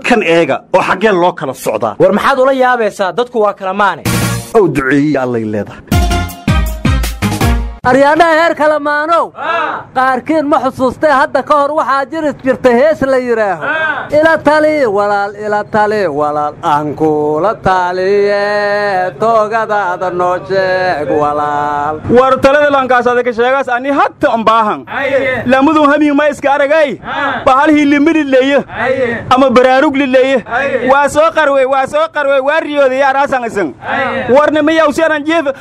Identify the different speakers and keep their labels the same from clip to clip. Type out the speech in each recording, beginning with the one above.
Speaker 1: kan eega oo xaggeen loo kala socdaa
Speaker 2: war maxaad ula yaabaysaa dadku waa kala maane
Speaker 1: ow duceeyey allay leedahay
Speaker 3: aryaadhaha heer kalamaanow qaarkiin ma xusuustee hadda ka hor waxaa jiris jirta hees la yidhaaho ila tali walaal ila tali walaal aan kuula taliye toogadaada noo sheeg walaal
Speaker 4: war talada lankaas adaka sheegaas ani hatta ambaahan lamudun hamiin ma iska aragay bahal hilimidhi leeye ama baraarug lileeye waa soo qarwey waa soo qarwey waa riyooday araasan isan warna miyaw sianan jeef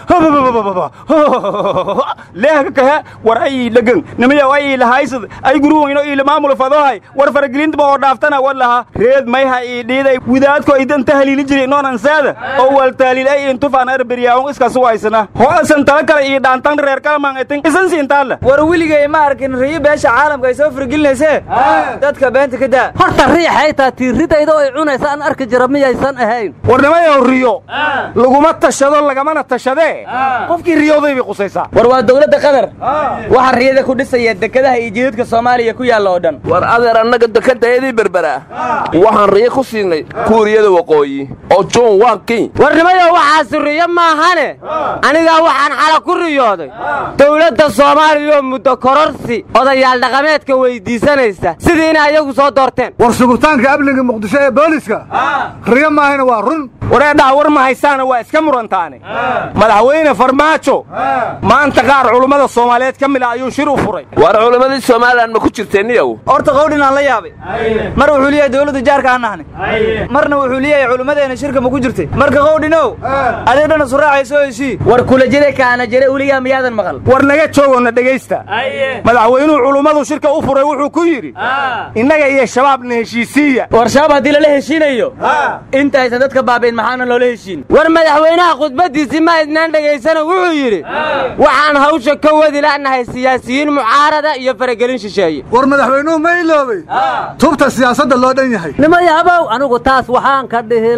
Speaker 4: leehka kahe war ay dhagan nimiyaw ay ilahaysad ay guruwayno ila maamul fadohay war faragelintaba oo dhaaftana war laha reed mayha ii dhiiday widaadko idanta haliili jiray noonan saada oo wal taaliil ay intufaan arberiyaawon iska suwaysana ho'asan tala kale ii dhaantan reer kalamaan itin isan siintaalla
Speaker 2: war weligay ma arkin riyo beesha caalamka ay soo faragelinaysee dadka beenta ka daa
Speaker 3: horta riixay taa tiiridayda oo ay cunaysa aan arki jira miyaysan ahayn
Speaker 4: warnimayow riyo laguma tashado lagamana tashadee qofkii riyooday bay qusaysaa
Speaker 2: war waa dowladda qatar waxaa riyada ku dhisaya dekedaha iyo jidadka soomaaliya ku yaalla oo dhan
Speaker 5: war adeer annaga dekadayadii berbera waxaan riyo ku siinay kuuriyada waqooyi oo jon wankin
Speaker 3: warnimayo waxaasi riyo maahane anigaa waxaan xala ku riyooday dowladda soomaaliya oo muddo kororsi odayaal dhaqameedka weyddiisanaysa sidii inay ayagu soo doorteen
Speaker 6: war sugurtaanka amniga muqdisho ee booliska riyo maahana waa run
Speaker 4: wareedhaha war ma haysaana waa iska murantaane madaxweyne farmaajo maanta qaar culummada soomaaliyeed ka mid a ayuu shir u furay
Speaker 5: war culimmadii somalilan ma ku jirteeniyow
Speaker 2: horta qowdhin aan la yaabay mar wuxuu leeyahay dowladda jaarka aan nahni marna wuxuu leeyahay culimmadeena shirka ma ku jirtay marka qowdhinow adee dhana suraacayso heshii war kula jire kaana jire uligaa miyaadan maqal
Speaker 4: war naga joogonna dhegaysta madaxweynuhu culummadu shirka u furay wuxuu ku yidhi innaga iyo shabaabna heshiisiiya
Speaker 2: war shabaab haddii lala heshiinayo intaysan dadka baabayn maxaana loola heshiin
Speaker 3: war madaxweynaha khudbaddiisii ma idnaan dhegaysano wuxuu yidhi waxaan hawsha ka wadi la'nahay siyaasiyiin mucaarada iyo faragelin shisheeye
Speaker 6: war madaxweynuhu ma iloobay tubta siyaasadda loo dhan yahay
Speaker 3: nimayabow anigu taas waxaan ka dhihi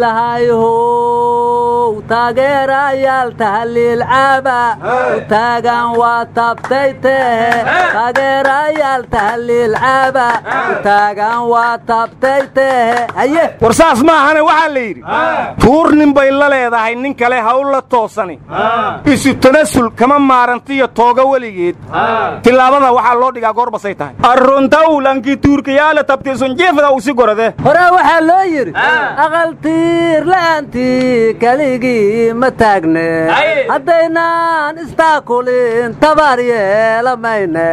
Speaker 3: lahayhow taageerayaal tahliil caaba u taagan waa tabtay tehe taageerayaal tahliil caaba u taagan waa tabtay tehe haye
Speaker 4: war saas maahane waxaa la yidhi tuur nin bay la leedahay nin kale hawl la toosani isu tanasul kama maarantiyo tooga weligeed tillaabada waxaa loo dhigaa goorbasay tahay arruntaw lankii tuurkayaala tabtiisun jeefada u si gorade
Speaker 3: hore waxaa loo yidhi aqal tiir la'aantii keligii ma taagne haddaynaan istaakulin tabar yeela mayne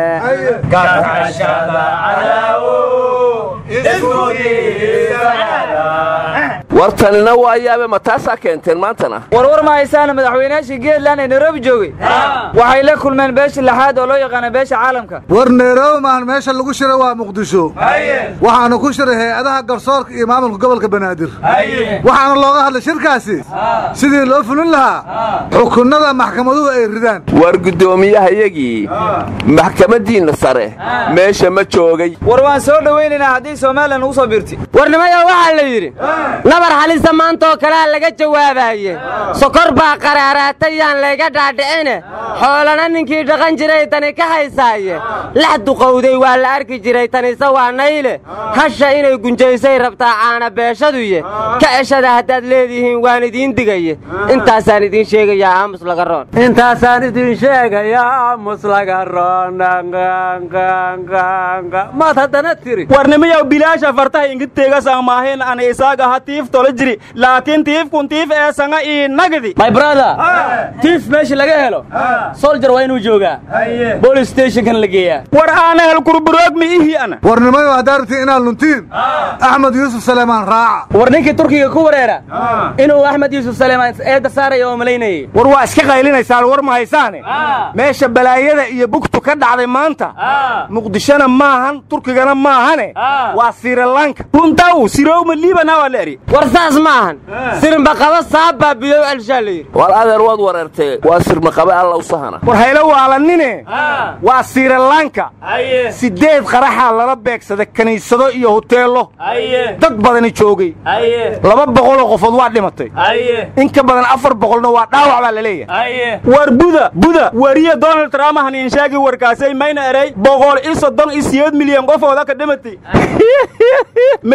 Speaker 5: war tanina waa yaabe ma taasaa keenteen maantana
Speaker 2: warwar ma haysaana madaxweynaashii geedland ee nairobi joogay waxay la kulmeen beesha lixaad oo loo yaqaana beesha caalamka
Speaker 6: war nairobi maahan meesha lagu shira waa muqdisho waxaana ku shiray hay-adaha garsoorka iyo maamulka gobolka banaadir waxaana looga hadlay shirkaasi sidii loo fulin lahaa xukunnada maxkamaduhu ay ridaan
Speaker 5: war guddoomiyahayagii maxkamaddiinna sare meesha ma joogay
Speaker 2: war waan soo dhowaynaynaa haddii somalilan ugu soo biirti
Speaker 3: warnimayo waxaa la yidhi nabar halisa maantaoo kalea laga jawaabaye sokor baa qaraaraatay yaan layga dhaadhicine xoolana ninkii dhaqan jiray tani ka haysaaye lax duqowday waa la arki jiray tanise waa nayle hasha inay gunjaysay rabtaa caana beeshaduye ka ceshada haddaad leedihiin waan idiin digaye intaasaan idiin sheegayaa aamus laga roon intaasaan idiin sheegayaa aamus laga roon maad haddana tiri
Speaker 4: warnimiyaw bilaasha fartaha ingidteegasaan maahayn ana isaaga ha tiif tola jiri laakiin tiifkun tiif ee sanga ii nagdi
Speaker 2: my brother tiif meesha laga helo soljar waa inuu joogaa bolis stationkan la geeyaa
Speaker 4: war aana hel kurburoog mi ihi ana
Speaker 6: warnimayo haddaa rabtiin inaad luntiin axmed yuusuf saleemaan raaca
Speaker 2: war ninkii turkiga ku wareera inuu axmed yuusuf saleemaan eedda saaraya oo malaynayay
Speaker 4: war waa iska qaylinaysaan war ma haysaane meesha balaayada iyo bugtu ka dhacday maanta muqdishona maahan turkigana maahane waa sirilanka runtaw sirowma liibana waa la eri
Speaker 3: war saas maahan sirmaqaba saabaa bidow alshaa la yidhi
Speaker 5: war adeer waad wareertee waa sirmaqabe alla u sahana
Speaker 4: war haylo waalanine waa sirilanka siddeed qaraxaa lala beegsada kiniisado iyo huteello dad badani joogay laba boqoloo qofood waa dhimatay in ka badan afar boqolna waa dhaawac baa la leeyahay war buda buda wariye donald trump haniin sheegi warkaasay mayna eray boqol iyo soddon iyo siyeed milyan qofooda ka dhimatay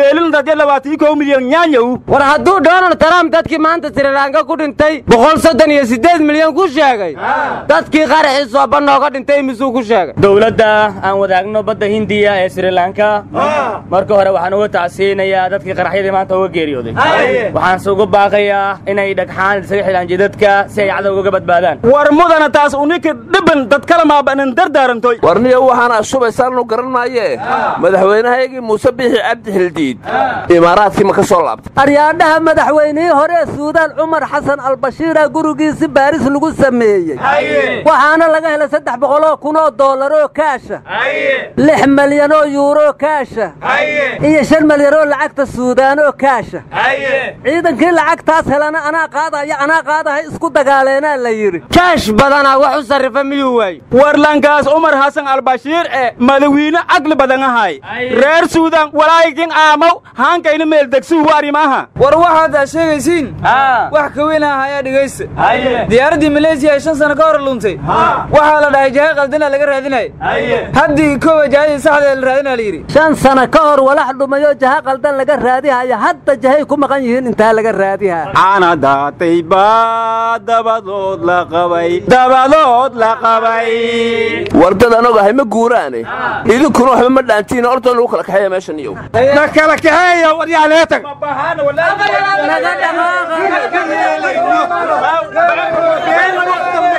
Speaker 4: meelin dadya labaatii kow milyan nyaanyaw
Speaker 3: war hadduu donald trump dadkii maanta srilanka ku dhintay boqol soddon iyo siddeed milyan ku sheegay dadkii qaraxii sooba nooga dhintay misuu ku sheegay
Speaker 2: dowladda aan wadaagno badda hindiya ee srilanka marka hore waxaan uga tacsiinayaa dadkii qaraxyadii maanta uga geeriyooday waxaanse uga baaqayaa inay dhagxaan isaga xidhaan jidadka si ay cadowga uga badbaadaan
Speaker 4: war mudana taas unika dhiban dad kala maabanan dardaarantoy
Speaker 5: warniyo waxaana shubaysaanu garan maayee madaxweynahaygii muuse bixi cabdi xildiid imaaraadkii ma ka soo laabtay
Speaker 7: aryaadhaha madaxweynihii hore ee suudaan cumar xasan albashiira gurigiisi baaris lagu sameeyey waxaana laga helay saddex boqoloo kunoo doolaroo kaasha lix malyanoo yuuroo kaasha iyo shan malyanoo lacagta suudaanoo kaasha ciidankii lacagtaas helana anaa qaadaya anaa qaadahay isku dagaaleenaa la yidhi
Speaker 3: kaash badanaa wax u sarrifa miyuu waaye
Speaker 4: warlankaas umar xasan albashiir ee madawiine caqli badan ahay reer suudan walaayikin aamaw haankayna meeldegsuu warimaaha
Speaker 2: war waxaad aa sheegaysiin wax ka weyn ah ayaa dhegaysta diyaaraddii maleesiya ee shan sano ka hor luntay waxaa la dhahay jahay qaldana laga raadinaya haddii koowa jahadii saxda la raadinaa la yidhi
Speaker 7: shan sano ka hor walax dhumayoo jaha qaldan laga raadihaya hadda jahay ku maqan yihiin intaa laga raadiha
Speaker 4: caana daatay baa dabadood la qabay dabadood la qabay
Speaker 5: war dad anoog ahay ma guuraane idinkuna waxba ma dhaantiin ordoon lagu kala kaxeeya meeshan iyow
Speaker 4: na kala kaxeeya waryaaleetag
Speaker 7: naga dhaqaaqa